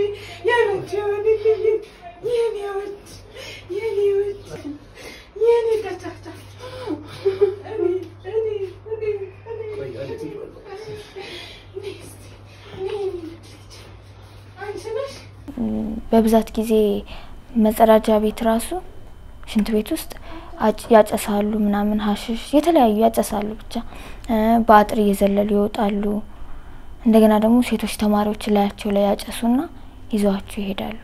ያንቺ ይሆንልኝ የኔ ውድ የኔ ውድ የኔ ቀጫጫ እኔ እኔ እኔ እኔ እኔ እስቲ እኔ የኔ ውድ ልጅ አንቺ ነሽ በብዛት ጊዜ መጸዳጃ ቤት ራሱ ሽንት ቤት ውስጥ አጭ- ያጨሳሉ ምናምን ሀሽሽ የተለያዩ ያጨሳሉ ብቻ እ በአጥር እየዘለሉ ይወጣሉ። እንደገና ደግሞ ሴቶች ተማሪዎች ላያቸው ላይ ያጨሱና ይዘዋቸው ይሄዳሉ።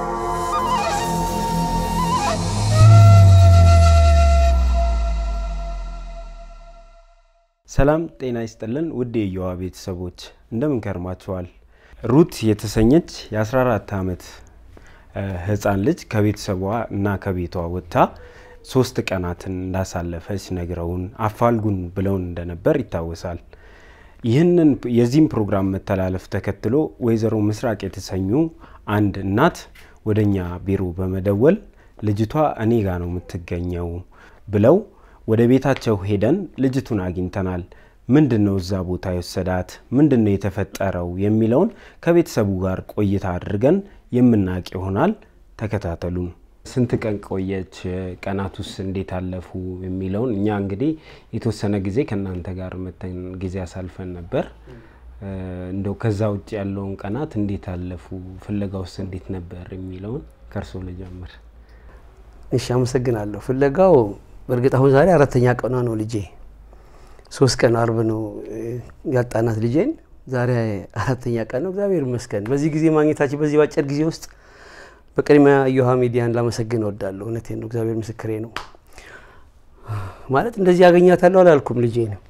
ሰላም ጤና ይስጥልን ውድ የየዋ ቤተሰቦች እንደምን ከርማችኋል? ሩት የተሰኘች የ14 ዓመት እ ህፃን ልጅ ከቤተሰቧ እና ከቤቷ ወጥታ ሶስት ቀናትን እንዳሳለፈች ነግረውን አፋልጉን ብለውን እንደነበር ይታወሳል። ይህንን የዚህም ፕሮግራም መተላለፍ ተከትሎ ወይዘሮ ምስራቅ የተሰኙ አንድ እናት ወደ እኛ ቢሮ በመደወል ልጅቷ እኔ ጋ ነው የምትገኘው ብለው ወደ ቤታቸው ሄደን ልጅቱን አግኝተናል። ምንድን ነው እዛ ቦታ የወሰዳት? ምንድን ነው የተፈጠረው? የሚለውን ከቤተሰቡ ጋር ቆይታ አድርገን የምናውቅ ይሆናል። ተከታተሉን። ስንት ቀን ቆየች? ቀናቱስ እንዴት አለፉ? የሚለውን እኛ እንግዲህ የተወሰነ ጊዜ ከእናንተ ጋር መተን ጊዜ አሳልፈን ነበር። እ እንደው ከዛ ውጭ ያለውን ቀናት እንዴት አለፉ? ፍለጋውስ እንዴት ነበር? የሚለውን ከእርሶ ልጀምር። እሺ አመሰግናለሁ። ፍለጋው በእርግጥ አሁን ዛሬ አራተኛ ቀኗ ነው ልጄ። ሶስት ቀን አርብ ነው እ ያጣናት ልጄን። ዛሬ አራተኛ ቀን ነው። እግዚአብሔር ይመስገን በዚህ ጊዜ ማግኘታችን በዚህ በአጭር ጊዜ ውስጥ በቅድሚያ እዮሃ ሚዲያን ላመሰግን እወዳለሁ። እውነቴን ነው። እግዚአብሔር ምስክሬ ነው። ማለት እንደዚህ ያገኛታለሁ አላልኩም። ልጄ ነው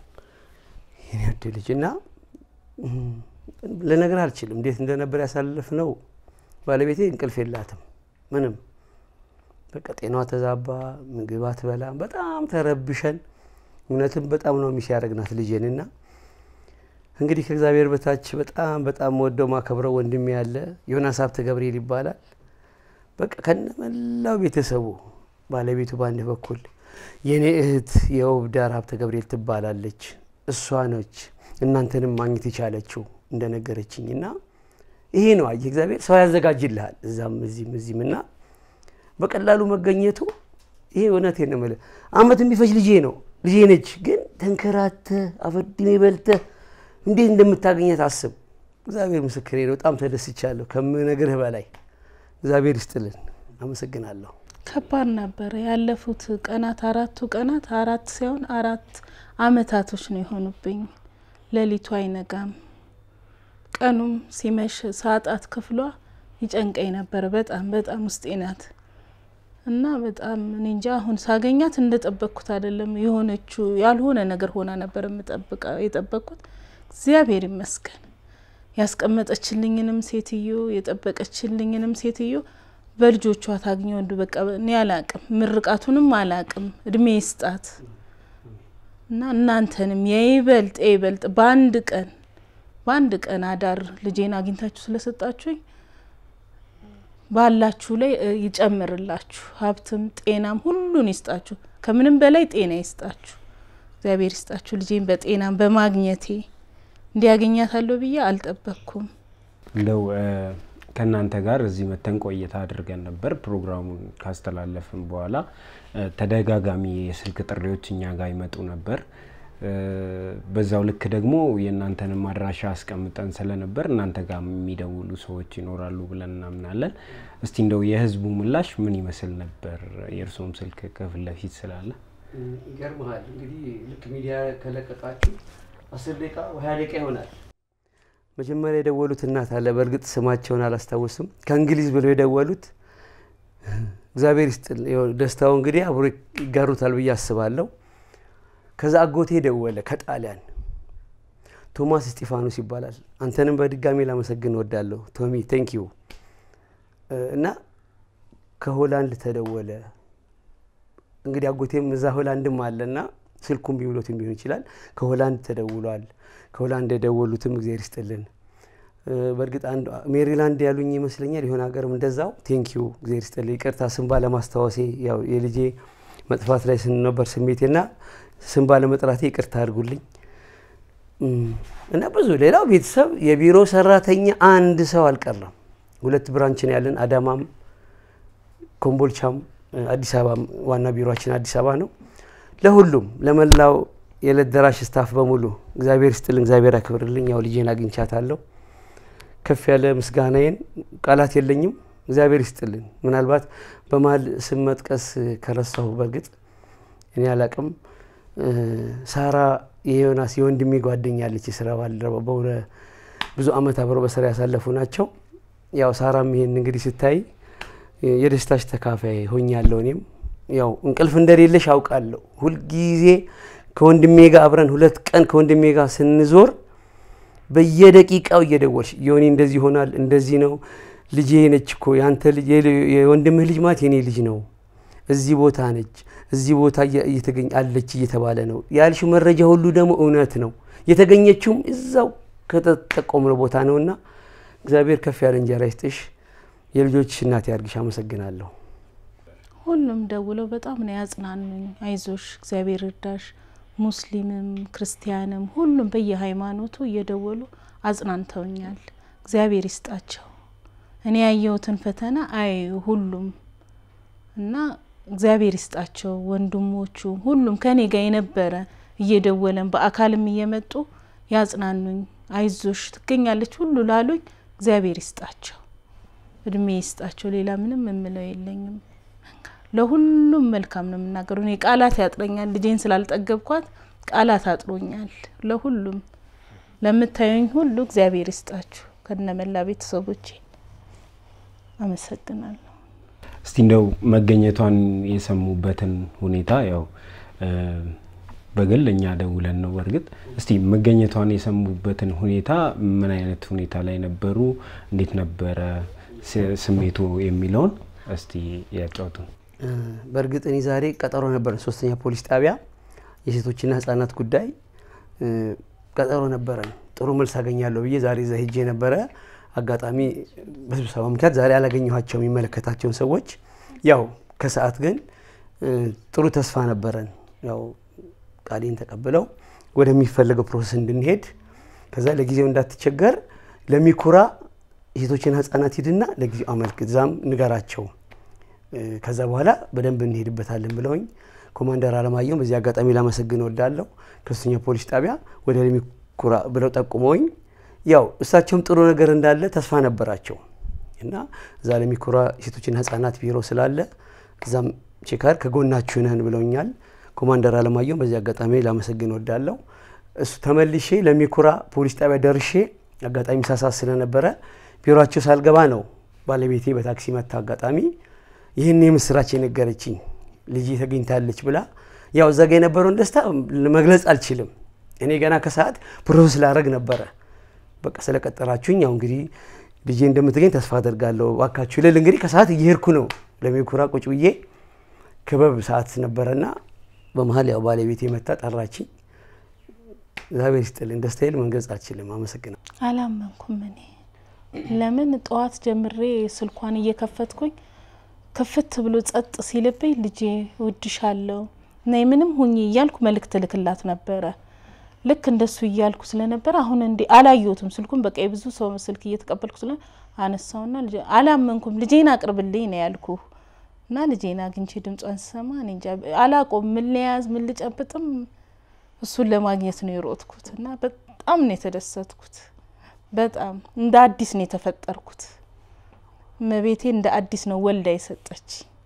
የኔ ውድ ልጅ እና እም፣ ልነግር አልችልም እንዴት እንደነበር ያሳልፍ ነው። ባለቤቴ እንቅልፍ የላትም ምንም በቃ ጤናዋ ተዛባ፣ ምግብ አትበላም። በጣም ተረብሸን እውነትም በጣም ነው ሚስ ያደረግናት ልጄን እና እንግዲህ ከእግዚአብሔር በታች በጣም በጣም ወደው ማከብረው ወንድሜ ያለ ዮናስ ሀብተ ገብርኤል ይባላል። በቃ ከነመላው ቤተሰቡ ባለቤቱ በአንድ በኩል የኔ እህት የውብ ዳር ሀብተ ገብርኤል ትባላለች። እሷ ነች እናንተንም ማግኘት የቻለችው እንደነገረችኝ እና ይሄ ነው አየህ እግዚአብሔር ሰው ያዘጋጅልሃል እዛም እዚህም እዚህም እና በቀላሉ መገኘቱ ይሄ እውነቴን ነው የምልህ። አመት የሚፈጅ ልጄ ነው ልጄ ነች። ግን ተንከራተህ አፈድሜ በልተህ እንዴት እንደምታገኘት አስብ። እግዚአብሔር ምስክሬ ነው። በጣም ተደስቻለሁ ከምነግርህ በላይ። እግዚአብሔር ይስጥልን። አመሰግናለሁ። ከባድ ነበረ። ያለፉት ቀናት አራቱ ቀናት አራት ሳይሆን አራት አመታቶች ነው የሆኑብኝ። ሌሊቱ አይነጋም፣ ቀኑም ሲመሽ ሳጣት ክፍሏ ይጨንቀኝ ነበረ። በጣም በጣም ውስጤ ናት እና በጣም እኔ እንጃ አሁን ሳገኛት እንደጠበቅኩት አይደለም። የሆነችው ያልሆነ ነገር ሆና ነበር የምጠብቃ የጠበቅኩት። እግዚአብሔር ይመስገን ያስቀመጠችልኝንም ሴትዮ የጠበቀችልኝንም ሴትዮ በልጆቿ ታግኘ ወንዱ በቃ እኔ አላቅም፣ ምርቃቱንም አላቅም። እድሜ ይስጣት እና እናንተንም የይበልጥ የይበልጥ በአንድ ቀን በአንድ ቀን አዳር ልጄን አግኝታችሁ ስለሰጣችሁኝ ባላችሁ ላይ እ ይጨምርላችሁ፣ ሀብትም ጤናም ሁሉን ይስጣችሁ። ከምንም በላይ ጤና ይስጣችሁ፣ እግዚአብሔር ይስጣችሁ። ልጄን በጤናም በማግኘቴ እንዲያገኛታለሁ ብዬ አልጠበቅኩም። እንደው እ ከእናንተ ጋር እዚህ መተን ቆይታ አድርገን ነበር። ፕሮግራሙን ካስተላለፍን በኋላ እ ተደጋጋሚ የስልክ ጥሪዎች እኛ ጋር ይመጡ ነበር። እ በዛው ልክ ደግሞ የእናንተንም አድራሻ አስቀምጠን ስለነበር እናንተ ጋር የሚደውሉ ሰዎች ይኖራሉ ብለን እናምናለን። እስቲ እንደው የህዝቡ ምላሽ ምን ይመስል ነበር? የእርስዎም ስልክ ከፊት ለፊት ስላለ ይገርመሃል እንግዲህ ልክ ሚዲያ ከለቀቃችሁ አስር ደቂቃ ሀያ ደቂቃ ይሆናል። መጀመሪያ የደወሉት እናት አለ። በእርግጥ ስማቸውን አላስታውስም። ከእንግሊዝ ብለው የደወሉት እግዚአብሔር ይስጥል። ይኸው ደስታው እንግዲህ አብሮ ይጋሩታል ብዬ አስባለሁ። ከዛ አጎቴ ደወለ ከጣሊያን ቶማስ እስጢፋኖስ ይባላል። አንተንም በድጋሚ ላመሰግን እወዳለሁ ቶሚ ቴንክ ዩ እና ከሆላንድ ተደወለ። እንግዲህ አጎቴም እዛ ሆላንድም አለና ስልኩም ቢብሎትም ሊሆን ይችላል። ከሆላንድ ተደውሏል። ከሆላንድ የደወሉትም እግዚአብሔር ይስጥልን። በእርግጥ አንድ ሜሪላንድ ያሉኝ ይመስለኛል። የሆነ ሀገርም እንደዛው ቴንኪዩ እግዚአብሔር ይስጥልኝ። ይቅርታ ስም ባለማስታወሴ ያው የልጄ መጥፋት ላይ ስንነበር ስሜቴና ስም ባለመጥራቴ ይቅርታ አድርጉልኝ እና ብዙ ሌላው ቤተሰብ የቢሮ ሰራተኛ አንድ ሰው አልቀረም። ሁለት ብራንች ነው ያለን፣ አዳማም ኮምቦልቻም አዲስ አበባ ዋና ቢሮችን አዲስ አበባ ነው። ለሁሉም ለመላው የዕለት ደራሽ ስታፍ በሙሉ እግዚአብሔር ይስጥልኝ፣ እግዚአብሔር ያክብርልኝ። ያው ልጄን አግኝቻታለሁ። ከፍ ያለ ምስጋናዬን ቃላት የለኝም። እግዚአብሔር ይስጥልኝ። ምናልባት በመሀል ስም መጥቀስ ከረሳሁ በእርግጥ እኔ አላቅም። ሳራ የዮናስ የወንድሜ ጓደኛ አለች፣ የስራ ባልደረባ በሆነ ብዙ አመት አብረው በስራ ያሳለፉ ናቸው። ያው ሳራም ይሄን እንግዲህ ስታይ የደስታሽ ተካፋይ ሆኛለሁ። እኔም ያው እንቅልፍ እንደሌለሽ አውቃለሁ። ሁልጊዜ ከወንድሜ ጋር አብረን ሁለት ቀን ከወንድሜ ጋር ስንዞር በየደቂቃው እየደወልሽ ዮኒ እንደዚህ ይሆናል፣ እንደዚህ ነው፣ ልጄ ነች እኮ ያንተ ልጅ የወንድምህ ልጅ ማለት የኔ ልጅ ነው፣ እዚህ ቦታ ነች፣ እዚህ ቦታ እየተገኘ አለች እየተባለ ነው ያልሽው መረጃ ሁሉ ደግሞ እውነት ነው። የተገኘችውም እዛው ከተጠቆምነው ቦታ ነውና እግዚአብሔር ከፍ ያለ እንጀራ ይስጥሽ። የልጆችሽ እናት ያርግሽ። አመሰግናለሁ። ሁሉም ደውለው በጣም ነው ያጽናኑኝ። አይዞሽ፣ እግዚአብሔር እርዳሽ። ሙስሊምም ክርስቲያንም ሁሉም በየሃይማኖቱ እየደወሉ አጽናንተውኛል። እግዚአብሔር ይስጣቸው። እኔ ያየሁትን ፈተና አይ ሁሉም እና እግዚአብሔር ይስጣቸው። ወንድሞቹ ሁሉም ከኔ ጋር የነበረ እየደወለን በአካልም እየመጡ ያጽናኑኝ። አይዞሽ ትገኛለች ሁሉ ላሉኝ እግዚአብሔር ይስጣቸው፣ እድሜ ይስጣቸው። ሌላ ምንም የምለው የለኝም። ለሁሉም መልካም ነው የምናገረው። እኔ ቃላት ያጥረኛል። ልጄን ስላልጠገብኳት ቃላት አጥሮኛል። ለሁሉም ለምታዩኝ ሁሉ እግዚአብሔር ይስጣችሁ ከነመላ ቤተሰቦቼ አመሰግናለሁ። እስቲ እንደው መገኘቷን የሰሙበትን ሁኔታ ያው በግል እኛ ደውለን ነው። በእርግጥ እስቲ መገኘቷን የሰሙበትን ሁኔታ ምን አይነት ሁኔታ ላይ ነበሩ? እንዴት ነበረ ስሜቱ የሚለውን እስቲ ያጫውቱን። በእርግጥ እኔ ዛሬ ቀጠሮ ነበረን፣ ሶስተኛ ፖሊስ ጣቢያ የሴቶችና ህጻናት ጉዳይ ቀጠሮ ነበረን። ጥሩ መልስ አገኛለሁ ብዬ ዛሬ እዛ ሄጄ ነበረ። አጋጣሚ በስብሰባ ምክንያት ዛሬ አላገኘኋቸው የሚመለከታቸውን ሰዎች። ያው ከሰዓት ግን ጥሩ ተስፋ ነበረን። ያው ቃሌን ተቀብለው ወደሚፈለገው ፕሮሰስ እንድንሄድ ከዛ ለጊዜው እንዳትቸገር ለሚኩራ የሴቶችና ህጻናት ሂድና ለጊዜው አመልክት፣ ዛም ንገራቸው ከዛ በኋላ በደንብ እንሄድበታለን ብለውኝ ኮማንደር አለማየሁን በዚህ አጋጣሚ ላመሰግን ወዳለሁ። ከሶስተኛ ፖሊስ ጣቢያ ወደ ለሚኩራ ብለው ጠቁመውኝ ያው እሳቸውም ጥሩ ነገር እንዳለ ተስፋ ነበራቸው እና እዛ ለሚኩራ ሴቶችና ህጻናት ቢሮ ስላለ እዛም ቼካር ከጎናችሁ ነን ብለውኛል። ኮማንደር አለማየሁን በዚህ አጋጣሚ ላመሰግን ወዳለሁ። እሱ ተመልሼ ለሚኩራ ፖሊስ ጣቢያ ደርሼ አጋጣሚ ሳሳት ስለነበረ ቢሮቸው ሳልገባ ነው ባለቤቴ በታክሲ መታ አጋጣሚ ይህን የምስራች የነገረችኝ ልጅ ተገኝታለች ብላ ያው እዛ ጋ የነበረውን ደስታ መግለጽ አልችልም። እኔ ገና ከሰዓት ፕሮሰስ ላደረግ ነበረ። በቃ ስለቀጠራችሁኝ ያው እንግዲህ ልጄ እንደምትገኝ ተስፋ አደርጋለሁ ባካችሁ ልል እንግዲህ ከሰዓት እየሄድኩ ነው ለሚኩራ ቁጭ ብዬ ክበብ ሰዓት ነበረና በመሀል ያው ባለቤቴ መታ ጠራችኝ። እግዚአብሔር ይስጥልኝ። ደስታዬን መግለጽ አልችልም። አመሰግናለሁ። አላመንኩም እኔ ለምን ጠዋት ጀምሬ ስልኳን እየከፈትኩኝ ክፍት ብሎ ጸጥ ሲልብኝ ልጄ እወድሻለሁ ነይ ምንም ሁኚ እያልኩ መልእክት ልክላት ነበረ። ልክ እንደሱ እያልኩ ስለነበረ አሁን እንዲ አላየሁትም ስልኩን በቃ የብዙ ሰው ስልክ እየተቀበልኩ ስለ አነሳውና ልጄ አላመንኩም። ልጄን አቅርብልኝ ነው ያልኩ እና ልጄን አግኝቼ ድምጿን ስሰማ እኔ እንጃ አላቆም ምን ልያዝ ምን ልጨብጥም እሱን ለማግኘት ነው የሮጥኩት እና በጣም ነው የተደሰትኩት። በጣም እንደ አዲስ ነው የተፈጠርኩት። እመቤቴ እንደ አዲስ ነው ወልዳ የሰጠች።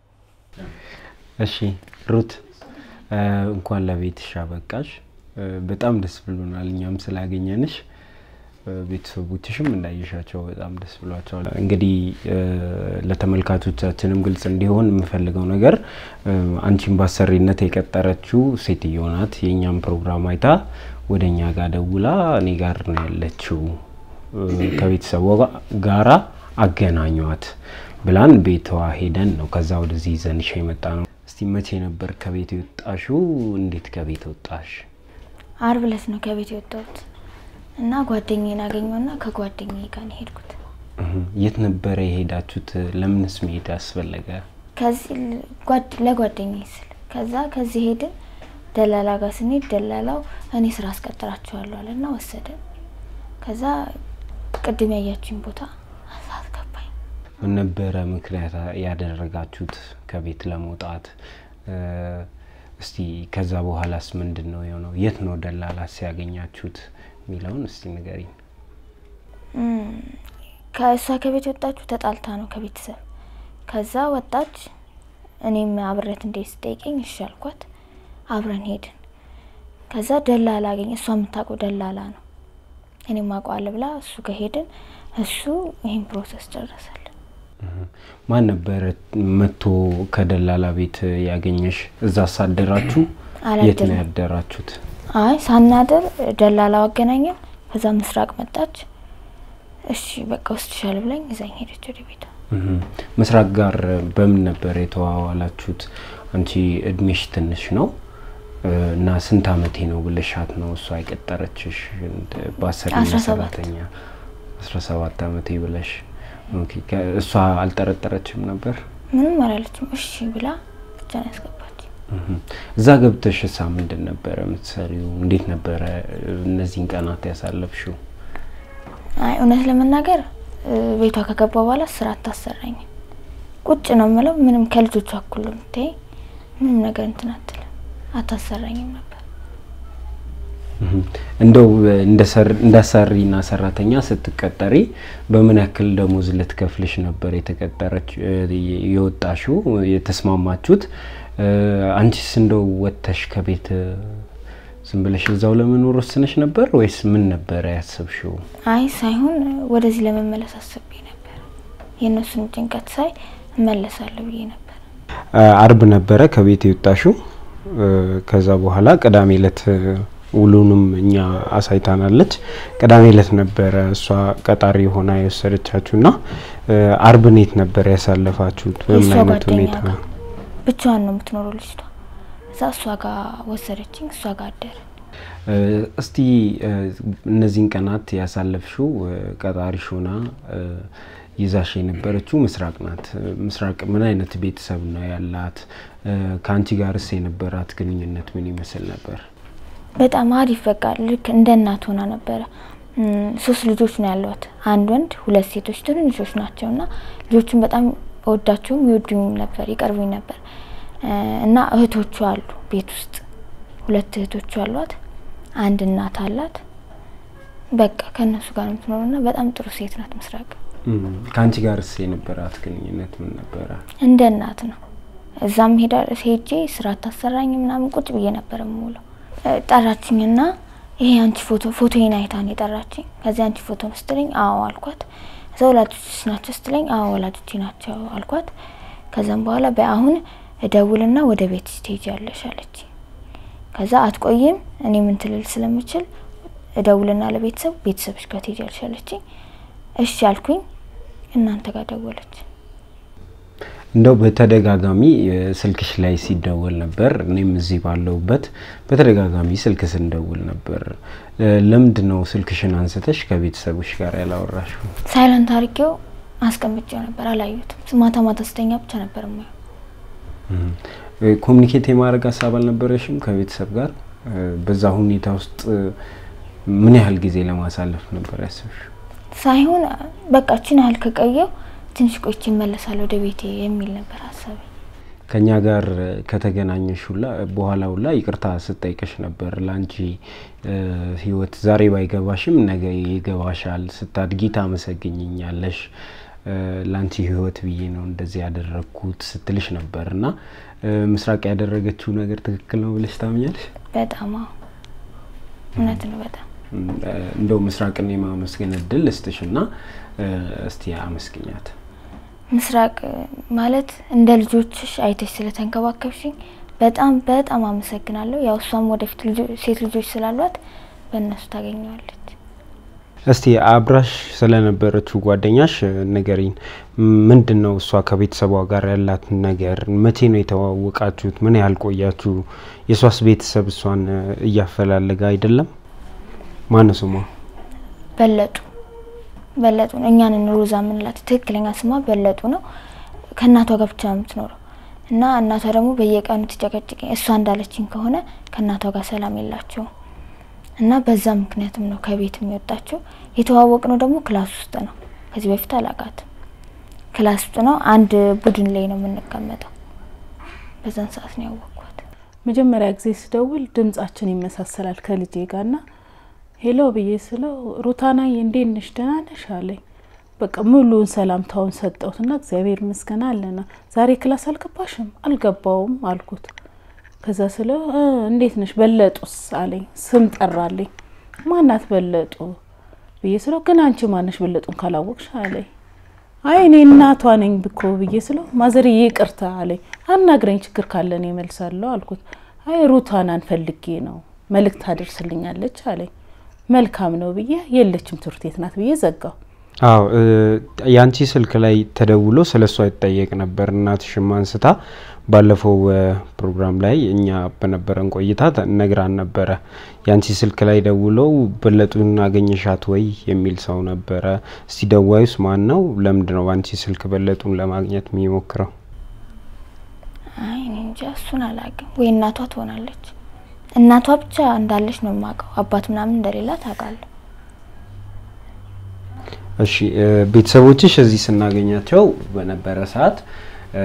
እሺ ሩት እንኳን ለቤትሽ አበቃሽ። በጣም ደስ ብሎናል እኛም ስላገኘንሽ። ቤተሰቦችሽም እንዳየሻቸው በጣም ደስ ብሏቸዋል። እንግዲህ ለተመልካቾቻችንም ግልጽ እንዲሆን የምፈልገው ነገር አንቺን ባሰሪነት የቀጠረችው ሴትዮ ናት። የእኛም ፕሮግራም አይታ ወደ እኛ ጋር ደውላ እኔ ጋር ነው ያለችው ከቤተሰቧ ጋራ አገናኟት ብላን ቤቷ ሄደን ነው ከዛ ወደዚህ ይዘንሽ የመጣ ነው። እስቲ መቼ ነበር ከቤት የወጣሽው? እንዴት ከቤት ወጣሽ? አርብ ዕለት ነው ከቤት የወጣሁት እና ጓደኛዬን አገኘውና ከጓደኛዬ ጋር ነው የሄድኩት። የት ነበረ የሄዳችሁት? ለምንስ መሄድ አስፈለገ? ከዚህ ለጓደኛዬ ስል ከዛ ከዚህ ሄድን። ደላላ ጋር ስንሄድ ደላላው እኔ ስራ አስቀጥራችኋለሁ አለና ወሰደን። ከዛ ቅድም ያያችሁኝ ቦታ አሳት ገባኝ። ምን ነበረ ምክንያት ያደረጋችሁት ከቤት ለመውጣት? እ፣ እስቲ ከዛ በኋላስ ምንድን ነው የሆነው? የት ነው ደላላስ ያገኛችሁት የሚለውን እስቲ ንገሪኝ። እም፣ ከእሷ ከቤት የወጣችሁ ተጣልታ ነው ከቤተሰብ። ከዛ ወጣች። እኔም አብረት እንዴት ስጠይቀኝ እሺ አልኳት። አብረን ሄድን። ከዛ ደላላ አገኘ። እሷ የምታውቀው ደላላ ነው፣ እኔም አውቀዋለሁ ብላ እሱ ጋር ሄድን። እሱ ይህን ፕሮሰስ ጨረሰልን። ማን ነበረ መጥቶ ከደላላ ቤት ያገኘሽ? እዛ ሳደራችሁ? የት ነው አላደርም። ያደራችሁት? አይ ሳናድር ደላላው አገናኘን። ከዛ ምስራቅ መጣች። እሺ በቃ ወስድሻለሁ ብላኝ እዛኝ ሄደች ወደ ቤቷ። እህም። ምስራቅ ጋር በምን ነበር የተዋዋላችሁት? አንቺ እድሜሽ ትንሽ ነው እ፣ እና ስንት አመቴ ነው ብለሻት ነው እሷ የቀጠረችሽ? እንደ- በአሰሪና አስራ ሰባት ሰራተኛ አስራ ሰባት አመቴ ብለሽ ኦኬ። ከ- እሷ አልጠረጠረችም ነበር? ምንም አላለችም። እሺ ብላ ብቻ ነው ያስገባች። እህም። እዛ ገብተሽ እሳ ምንድን ነበረ የምትሰሪው? እንዴት ነበረ እ፣ እነዚህን ቀናት ያሳለፍሽው? አይ እውነት ለመናገር እ፣ ቤቷ ከገባ በኋላ ስራ አታሰራኝም። ቁጭ ነው የምለው። ምንም ከልጆቿ እኩል ነው የምታይ። ምንም ነገር እንትን አትልም። አታሰራኝም ነበር። እህም። እንደው እንደ አሰሪና ሰራተኛ ስትቀጠሪ በምን ያክል ደሞዝ ልትከፍልሽ ነበር የተቀጠረች እ፣ የወጣሽው የተስማማችሁት? እ፣ አንቺስ እንደው ወጥተሽ ከቤት እ፣ ዝም ብለሽ እዛው ለመኖር ወስነሽ ነበር ወይስ ምን ነበረ ያሰብሽው? አይ ሳይሆን ወደዚህ ለመመለስ አስቤ ነበር። የእነሱን ጭንቀት ሳይ እመለሳለሁ ብዬ ነበር። እ፣ አርብ ነበረ ከቤት የወጣሽው። እ፣ ከዛ በኋላ ቅዳሜ እለት እ፣ ውሉንም እኛ አሳይታናለች። ቅዳሜ እለት ነበረ እሷ ቀጣሪ ሆና የወሰደቻችሁ ና አርብን የት ነበር ያሳለፋችሁት? በምን የእሷ አይነት ጓደኛ ሁኔታ? ጋር ብቻዋን ነው የምትኖረው ልጅቷ። እዛ እሷ ጋር ወሰደችኝ። እሷ ጋር አደረ። እ፣ እስቲ እ፣ እነዚህን ቀናት ያሳለፍሽው እ፣ ቀጣሪሽ ሆና እ፣ ይዛሽ የነበረችው ምስራቅ ናት። እ፣ ምስራቅ ምን አይነት ቤተሰብ ነው ያላት? እ፣ ከአንቺ ጋርስ የነበራት ግንኙነት ምን ይመስል ነበር? በጣም አሪፍ በቃ ልክ እንደ እናት ሆና ነበረ። እም፣ ሶስት ልጆች ነው ያሏት፣ አንድ ወንድ፣ ሁለት ሴቶች ትንንሾች ናቸው እና ልጆቹን በጣም እወዳቸውም ይወዱኝም ነበር፣ ይቀርቡኝ ነበር እ፣ እና እህቶቹ አሉ ቤት ውስጥ ሁለት እህቶቹ አሏት፣ አንድ እናት አላት። በቃ ከእነሱ ጋር ነው የምትኖረው እና በጣም ጥሩ ሴት ናት ምስራቅ። እም፣ ከአንቺ ጋርስ የነበራት ግንኙነት ምን ነበረ? እንደ እናት ነው። እዛም ሄዳ ሄጄ ስራ ታሰራኝ ምናምን ቁጭ ብዬ ነበር የምውለው። እ፣ ጠራችኝና ይሄ አንቺ ፎቶ ፎቶዬን አይታን የጠራችኝ። ከዚህ አንቺ ፎቶ ስትለኝ አዎ አልኳት። እዛ ወላጆችሽ ናቸው ስትለኝ አዎ ወላጆቼ ናቸው አልኳት። ከዛም በኋላ በአሁን እደውልና ወደ ቤት ትሄጃለሽ አለች። ከዛ አትቆይም እኔ ምን ትልል ስለምችል እደውልና ለቤተሰብ ቤተሰብሽ ጋር ትሄጃለሽ አለችኝ። እሺ አልኩኝ። እናንተ ጋር ደወለች። እንደው በተደጋጋሚ እ፣ ስልክሽ ላይ ሲደወል ነበር። እኔም እዚህ ባለሁበት በተደጋጋሚ ስልክ ስንደውል ነበር። እ፣ ለምንድን ነው ስልክሽን አንስተሽ ከቤተሰቦች ጋር ያላወራሽው? ሳይለንት አድርጌው አስቀምጬው ነበር። አላየሁትም። ማታ ማታ ስተኛ ብቻ ነበር የማየው። እ፣ ኮሚኒኬት የማድረግ ሀሳብ አልነበረሽም ከቤተሰብ ጋር? እ፣ በዛ ሁኔታ ውስጥ እ፣ ምን ያህል ጊዜ ለማሳለፍ ነበር ያሰብሽው? ሳይሆን በቃ ችን ያህል ከቀየው ትንሽ ቆይቼ እመለሳለሁ ወደ ቤቴ የሚል ነበር ሀሳቤ። ከኛ ጋር እ፣ ከተገናኘሽ ሁላ በኋላ ሁላ ይቅርታ ስጠይቅሽ ነበር። ለአንቺ እ፣ ህይወት ዛሬ ባይገባሽም ነገ ይገባሻል፣ ስታድጊ ታመሰግኝኛለሽ፣ እ፣ ለአንቺ ህይወት ብዬ ነው እንደዚህ ያደረግኩት ስትልሽ ነበር እና እ፣ ምስራቅ ያደረገችው ነገር ትክክል ነው ብለሽ ታምኛለሽ? በጣም አዎ፣ እውነት ነው በጣም እም፣ እ፣ እንደው ምስራቅን የማመስገን እድል እስጥሽ እና እ፣ እስቲ አመስግኛት። ምስራቅ ማለት እንደ ልጆችሽ አይተሽ ስለተንከባከብሽኝ በጣም በጣም አመሰግናለሁ። ያው እሷም ወደፊት ልጆ- ሴት ልጆች ስላሏት በእነሱ ታገኘዋለች። እስቲ አብራሽ ስለነበረችው ጓደኛሽ እ፣ ንገሪኝ። ምንድን ነው እሷ ከቤተሰቧ ጋር ያላት ነገር? መቼ ነው የተዋወቃችሁት? ምን ያህል ቆያችሁ? የእሷስ ቤተሰብ እሷን እ፣ እያፈላለገ አይደለም? ማነው ስሟ? በለጡ በለጡ ነው። እኛንን ሮዛ የምንላት ትክክለኛ ስሟ በለጡ ነው። ከእናቷ ጋር ብቻ ነው የምትኖረው እና እናቷ ደግሞ በየቀኑ ትጨቀጭቀኝ። እሷ እንዳለችኝ ከሆነ ከእናቷ ጋር ሰላም የላቸውም እና በዛ ምክንያትም ነው ከቤት የሚወጣቸው። የተዋወቅ ነው ደግሞ ክላስ ውስጥ ነው። ከዚህ በፊት አላቃትም። ክላስ ውስጥ ነው፣ አንድ ቡድን ላይ ነው የምንቀመጠው። በዛን ሰዓት ነው ያወቅኳት። መጀመሪያ ጊዜ ስደውል ድምጻችን ይመሳሰላል ከልጄ ጋር ና ሄሎ ብዬ ስለው ሩታናዬ እንዴት ነሽ ደህና ነሽ አለኝ። በቃ ሙሉውን ሰላምታውን ሰጠሁት ና እግዚአብሔር ይመስገን አለና ዛሬ ክላስ አልገባሽም? አልገባውም አልኩት። ከዛ ስለው "እ፣ እንዴት ነሽ በለጡስ አለኝ። ስም ጠራልኝ። ማናት በለጡ ብዬ ስለው ግን አንቺ ማነሽ በለጡን ካላወቅሽ አለኝ። አይ እኔ እናቷ ነኝ ብኮ ብዬ ስለው ማዘርዬ ይቅርታ አለኝ። አናግረኝ ችግር ካለ እኔ እመልሳለሁ አልኩት። አይ ሩታናን ፈልጌ ነው መልእክት አደርስልኛለች አለኝ። መልካም ነው ብዬ የለችም ትምህርት ቤት ናት ብዬ ዘጋው። አዎ እ፣ የአንቺ ስልክ ላይ ተደውሎ ስለ እሷ ይጠየቅ ነበር። እናትሽም አንስታ ባለፈው እ፣ ፕሮግራም ላይ እኛ በነበረን ቆይታ ተ- ነግራን ነበረ። የአንቺ ስልክ ላይ ደውለው በለጡን አገኘሻት ወይ የሚል ሰው ነበረ። እስቲ ደዋዩስ ማን ነው? ለምንድን ነው በአንቺ ስልክ በለጡን ለማግኘት የሚሞክረው? አይ እኔ እንጃ እሱን አላውቅም። ወይ እናቷ ትሆናለች። እናቷ ብቻ እንዳለች ነው የማውቀው። አባት ምናምን እንደሌላ ታውቃለሁ። እሺ እ፣ ቤተሰቦችሽ እዚህ ስናገኛቸው በነበረ ሰዓት እ፣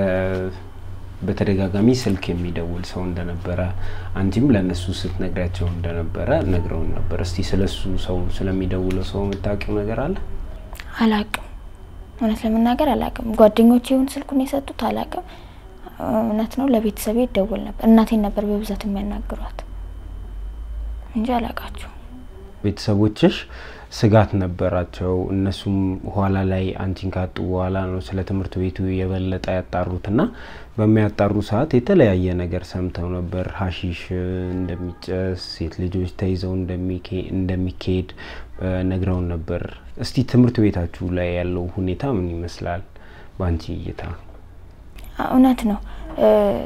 በተደጋጋሚ ስልክ የሚደውል ሰው እንደነበረ አንቺም ለእነሱ ስትነግሪያቸው እንደነበረ ነግረውን ነበር። እስቲ ስለሱ ሰው ስለሚደውለው ሰው የምታውቂው ነገር አለ? አላውቅም። እውነት ለመናገር አላውቅም። ጓደኞቼ ይሁን ስልኩን የሰጡት አላውቅም። እውነት ነው ለቤተሰቤ ይደውል ነበር። እናቴን ነበር በብዛት የሚያናግሯት እንጂ አላውቃቸውም። ቤተሰቦችሽ ስጋት ነበራቸው። እነሱም ኋላ ላይ አንቺን ካጡ በኋላ ነው ስለ ትምህርት ቤቱ የበለጠ ያጣሩትና በሚያጣሩ ሰዓት የተለያየ ነገር ሰምተው ነበር። ሀሺሽ እንደሚጨስ፣ ሴት ልጆች ተይዘው እንደሚኬ- እንደሚካሄድ እ፣ ነግረውን ነበር። እስቲ ትምህርት ቤታችሁ ላይ ያለው ሁኔታ ምን ይመስላል በአንቺ እይታ? እውነት ነው። እ፣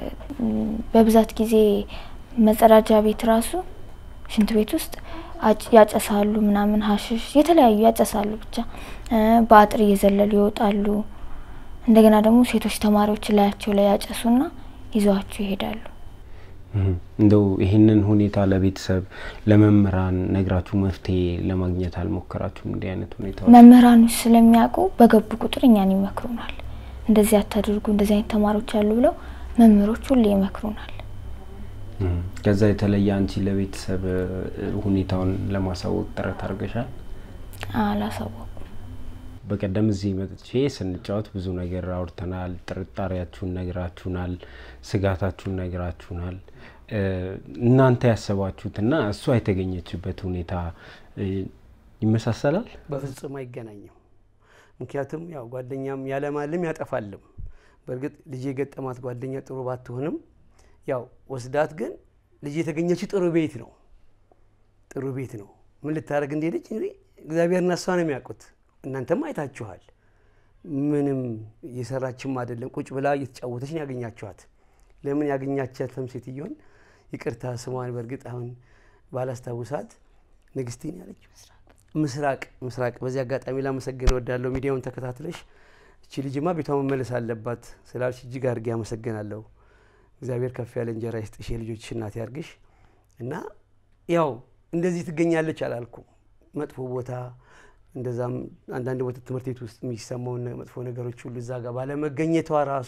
በብዛት ጊዜ መጸዳጃ ቤት ራሱ ሽንት ቤት ውስጥ አጭ- ያጨሳሉ ምናምን ሀሽሽ የተለያዩ ያጨሳሉ። ብቻ እ፣ በአጥር እየዘለሉ ይወጣሉ። እንደገና ደግሞ ሴቶች ተማሪዎች ላያቸው ላይ ያጨሱና ይዘዋቸው ይሄዳሉ። እህ፣ እንደው ይህንን ሁኔታ ለቤተሰብ ለመምህራን ነግራችሁ መፍትሄ ለማግኘት አልሞከራችሁም? እንዲህ አይነት ሁኔታዎች መምህራኖች ስለሚያውቁ በገቡ ቁጥር እኛን ይመክሩናል። እንደዚህ አታድርጉ፣ እንደዚህ አይነት ተማሪዎች አሉ ብለው መምህሮች ሁሌ ይመክሩናል። እህ፣ ከዛ የተለየ አንቺ ለቤተሰብ እ፣ ሁኔታውን ለማሳወቅ ጥረት አድርገሻል? አላሳወቁ በቀደም እዚህ መጥቼ ስንጫወት ብዙ ነገር አውርተናል። ጥርጣሬያችሁን ነግራችሁናል፣ ስጋታችሁን ነግራችሁናል። እ፣ እናንተ ያሰባችሁትና እሷ የተገኘችበት ሁኔታ እ፣ ይመሳሰላል? በፍጹም አይገናኝም። ምክንያቱም ያው ጓደኛም ያለማልም ያጠፋልም። በእርግጥ ልጅ የገጠማት ጓደኛ ጥሩ ባትሆንም ያው ወስዳት ግን ልጅ የተገኘችው ጥሩ ቤት ነው። ጥሩ ቤት ነው። ምን ልታደርግ እንደሄደች እንግዲህ እግዚአብሔርና እሷ ነው የሚያውቁት። እናንተም አይታችኋል። ምንም እየሰራችም አይደለም። ቁጭ ብላ እየተጫወተች ነው ያገኛችኋት። ለምን ያገኛቻትም ሴትዮን ይቅርታ ስሟን በእርግጥ አሁን ባላስታውሳት ንግስቲን ያለችው ምስራቅ ምስራቅ። በዚህ አጋጣሚ ላመሰግን እወዳለሁ። ሚዲያውን ተከታትለሽ እቺ ልጅማ ቤቷ መመለስ አለባት ስላልሽ እጅግ አድርጌ አመሰግናለሁ። እግዚአብሔር ከፍ ያለ እንጀራ ይስጥሽ፣ የልጆችሽ እናት ያርግሽ እና ያው እንደዚህ ትገኛለች አላልኩም። መጥፎ ቦታ እንደዛም አንዳንድ ቦታ ትምህርት ቤት ውስጥ የሚሰማውን መጥፎ ነገሮች ሁሉ እዛ ጋር ባለመገኘቷ ራሱ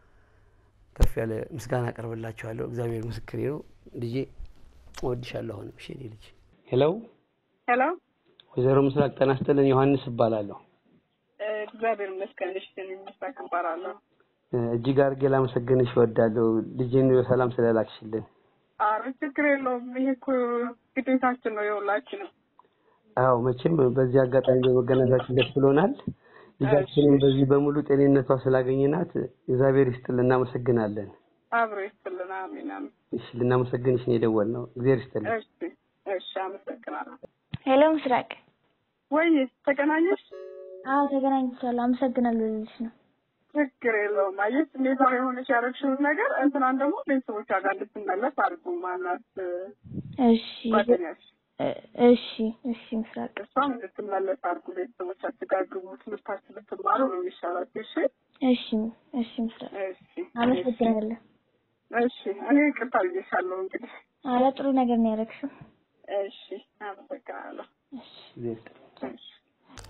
ከፍ ያለ ምስጋና አቀርብላችኋለሁ። እግዚአብሔር ምስክሬ ነው። ልጄ እወድሻለሁ። አሁንም እሺ የኔ ልጅ። ሄሎ ሄሎ ወይዘሮ ምስራቅ ጤና ይስጥልን። ዮሐንስ እባላለሁ። እግዚአብሔር ይመስገን። እሺ እኔ ምስራቅ እባላለሁ። እጅግ አድርጌ ላመሰግንሽ እወዳለሁ ልጄን በሰላም ስለላክሽልን። ኧረ ችግር የለውም። ይሄ እኮ ግዴታችን ነው የሁላችንም። አዎ መቼም በዚህ አጋጣሚ በመገናኘታችን ደስ ብሎናል። ልጃችንን በዚህ በሙሉ ጤንነቷ ስላገኘናት እግዚአብሔር ይስጥልን፣ እናመሰግናለን። አብሮ ይስጥልን። አሜን አሜን። እሺ ልናመሰግንሽ ነው የደወልነው። እግዚአብሔር ይስጥልን። እሺ እሺ፣ አመሰግናለሁ። ሄሎ ምስራቅ። ወይ ተገናኘሽ? አዎ ተገናኝቻለሁ። አመሰግናለሁ ልልሽ ነው። ችግር የለውም። አየሽ እንዴት ነው የሆነች ያደረግሽውን ነገር እንትናን ደግሞ ቤተሰቦቿ ጋር እንድትመለስ አድርጉ። ማናት እሺ ጓደኛሽ? እ- እሺ እሺ ምስራቅ እሷም እንድትመለስ አድርጉ። ቤተሰቦቻችሁ ጋር ግቡ። ትምህርታችሁ ብትማሩ ነው የሚሻላችሁ። እሺ እሺ እሺ ምስራቅ እሺ አመሰግናለሁ። እሺ እኔ ይቅርታ ብዬሻለሁ እንግዲህ። አረ ጥሩ ነገር ነው ያደረግሽው። እሺ አመሰግናለሁ። እሺ እግዚአብሔር ይስጥልን። እሺ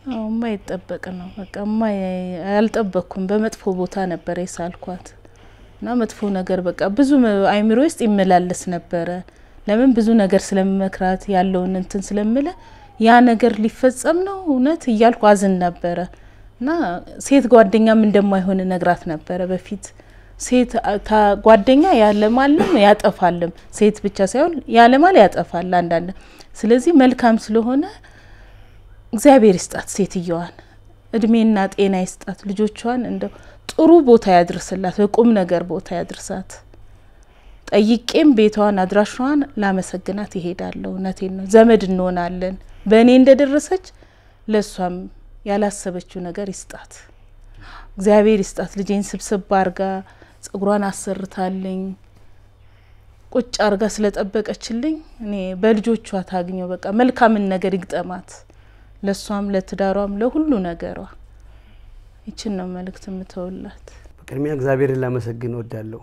አዎ የማይጠበቅ ነው። በቃ የማይ አልጠበቅኩም። በመጥፎ ቦታ ነበር የሳልኳት እና መጥፎ ነገር በቃ ብዙ አይምሮ ውስጥ ይመላለስ ነበረ። ለምን ብዙ ነገር ስለምመክራት ያለውን እንትን ስለምለ ያ ነገር ሊፈጸም ነው እውነት እያልኩ አዝን ነበረ እና ሴት ጓደኛም እንደማይሆን ነግራት ነበረ በፊት ሴት ታ- ጓደኛ ያለማልም ያጠፋልም፣ ሴት ብቻ ሳይሆን ያለማል ያጠፋል አንዳንድ። ስለዚህ መልካም ስለሆነ እግዚአብሔር ይስጣት ሴትየዋን፣ እድሜና ጤና ይስጣት፣ ልጆቿን እንደው ጥሩ ቦታ ያድርስላት፣ በቁም ነገር ቦታ ያድርሳት። ጠይቄም ቤቷን አድራሿን ላመሰግናት ይሄዳለሁ። እውነቴን ነው። ዘመድ እንሆናለን። በእኔ እንደደረሰች ለእሷም ያላሰበችው ነገር ይስጣት፣ እግዚአብሔር ይስጣት። ልጄን ስብስብ አርጋ ጸጉሯን አሰርታልኝ ቁጭ አርጋ ስለጠበቀችልኝ እኔ በልጆቿ ታግኘው በቃ መልካምን ነገር ይግጠማት፣ ለእሷም ለትዳሯም ለሁሉ ነገሯ። ይችን ነው መልእክት የምተውላት። በቅድሚያ እግዚአብሔርን ላመሰግን እወዳለሁ።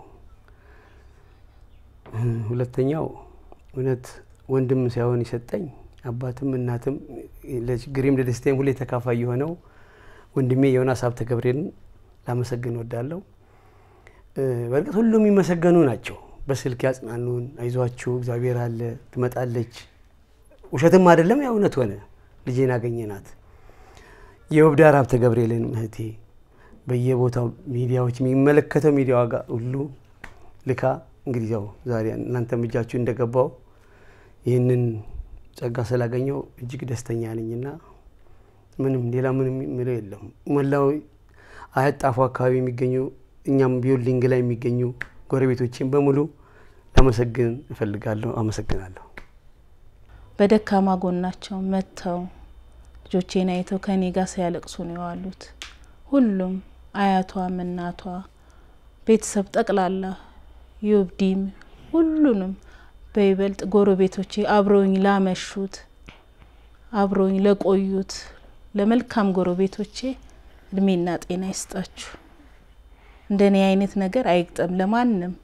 ሁለተኛው እውነት ወንድም ሳይሆን የሰጠኝ አባትም እናትም ለችግሬም ለደስታዬም ሁሌ ተካፋይ የሆነው ወንድሜ ዮናስ ሀብተ ገብርኤልን ላመሰግን እወዳለሁ። በእርግጥ ሁሉም የሚመሰገኑ ናቸው። በስልክ ያጽናኑን፣ አይዟችሁ እግዚአብሔር አለ፣ ትመጣለች። ውሸትም አይደለም፣ ያ እውነት ሆነ። ልጄን አገኘናት። የውብዳር ሀብተ ገብርኤልን እህቴ በየቦታው ሚዲያዎች የሚመለከተው ሚዲያዋ ጋር ሁሉ ልካ እንግዲህ ያው ዛሬ እናንተም እጃችሁ እንደገባው ይህንን ጸጋ ስላገኘው እጅግ ደስተኛ ነኝና ምንም ሌላ ምንም የሚለው የለም። መላው አያት ጣፎ አካባቢ የሚገኙ እኛም ቢውልዲንግ ላይ የሚገኙ ጎረቤቶችን በሙሉ ላመሰግን እፈልጋለሁ። አመሰግናለሁ። በደካማ ጎናቸው መጥተው ልጆቼን አይተው ከኔ ጋር ሲያለቅሱ ነው የዋሉት። ሁሉም አያቷም፣ እናቷ፣ ቤተሰብ ጠቅላላ ዮብዲም ሁሉንም በይበልጥ ጎረቤቶቼ አብረውኝ ላመሹት አብረውኝ ለቆዩት ለመልካም ጎረቤቶቼ እድሜና ጤና ይስጣችሁ። እንደኔ አይነት ነገር አይግጠም ለማንም።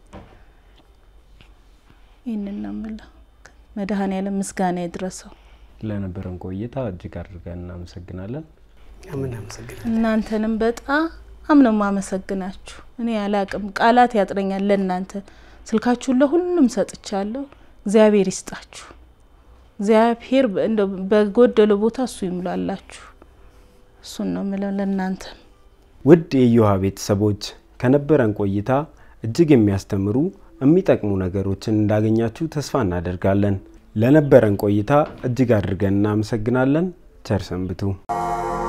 ይህንን ነው የምለው። መድኃኔዓለም ምስጋና ይድረሰው። ለነበረን ቆይታ እጅግ አድርገን እናመሰግናለን። ምን አመሰግናለሁ። እናንተንም በጣም ነው ማመሰግናችሁ። እኔ አላቅም፣ ቃላት ያጥረኛል ለእናንተ። ስልካችሁን ለሁሉም ሰጥቻለሁ። እግዚአብሔር ይስጣችሁ። እግዚአብሔር እንደው በጎደለ ቦታ እሱ ይሙላላችሁ። እሱን ነው ምለው ለእናንተ ውድ የእዮሃ ቤተሰቦች ከነበረን ቆይታ እጅግ የሚያስተምሩ የሚጠቅሙ ነገሮችን እንዳገኛችሁ ተስፋ እናደርጋለን። ለነበረን ቆይታ እጅግ አድርገን እናመሰግናለን። ቸር ሰንብቱ።